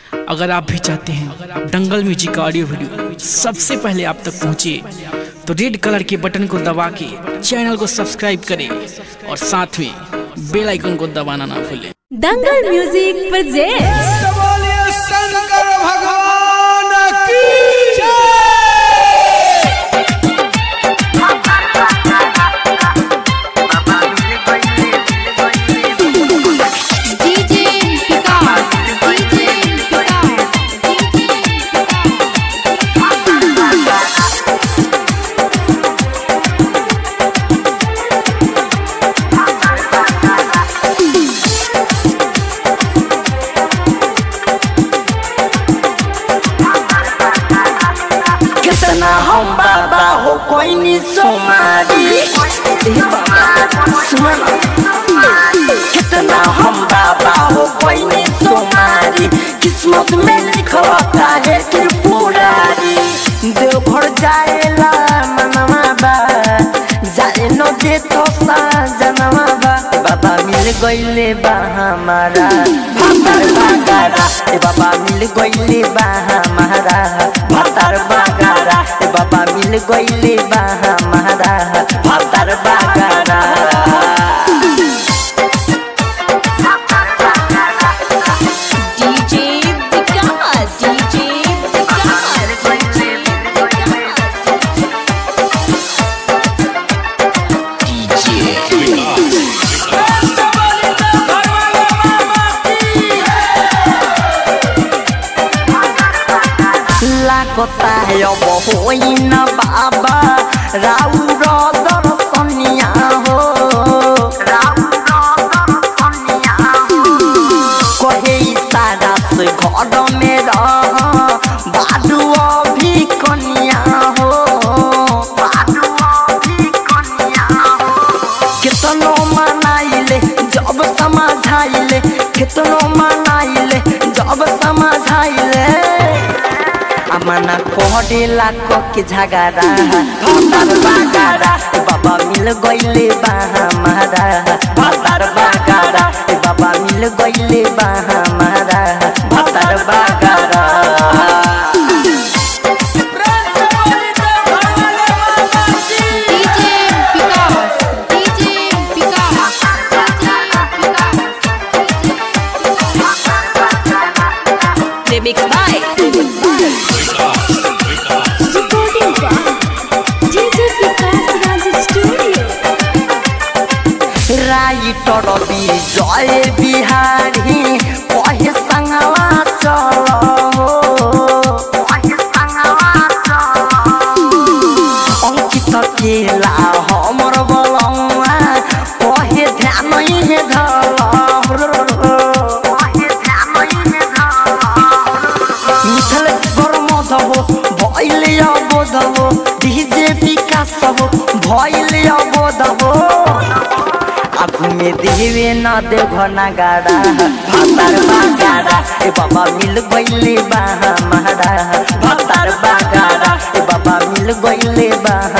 अगर आप भी चाहते हैं दंगल म्यूजिक का ऑडियो वीडियो सबसे पहले आप तक पहुंचे तो रेड कलर के बटन को दबा के चैनल को सब्सक्राइब करें और साथ में बेल आइकन को दबाना ना भूलें दंगल म्यूजिक प्रेजेंट्स बोलिए शंकर भगवान की डीजे विकास डीजे विकास कितना हम बाबा हो कोई नहीं सोमारी ए बाबा, सुन कितना हम बाबा हो कोई नहीं सोमारी किस्मत में लिखता है त्रिपुरारी देवघर जाएला मनवा बा जाए न दे तो जनवा बा ए बाबा मिल गईले बा हमारा भातर बागारा ए बाबा मिल गईले बा हमारा भातर बागारा ए बाबा मिल गईले बा हमारा भातर बागारा डीजे विकास डीजे लागता है अब होइन बाबा राउर दर्शनिया हो कहे इशारा से घर में रह बाडू अभी कनिया हो कितनो मनाइले जब समझाइले कितनो मनाइले जब समझाइले अमना कोहडेला को के झगड़ा भतर बागारा ए बाबा मिल गइले बा हमारा भतर बागारा ए बाबा मिल गइले बा हमारा भतर बागारा DJ Vikas DJ Vikas remix by recording DJ Vikas Raj studio writer Vijay Bihari कहे संगवा चल अंकित केला हमर बलौआ कहे ध्यान हे मिथल बरमधव भैले अबोधव डीजे विकास भैले अबोधव आगू में देवे न देव नगाड़ा भतार बागाड़ा ए बाबा मिल गईले बा हमारा भतार बागाड़ा ए बाबा मिल गईले बा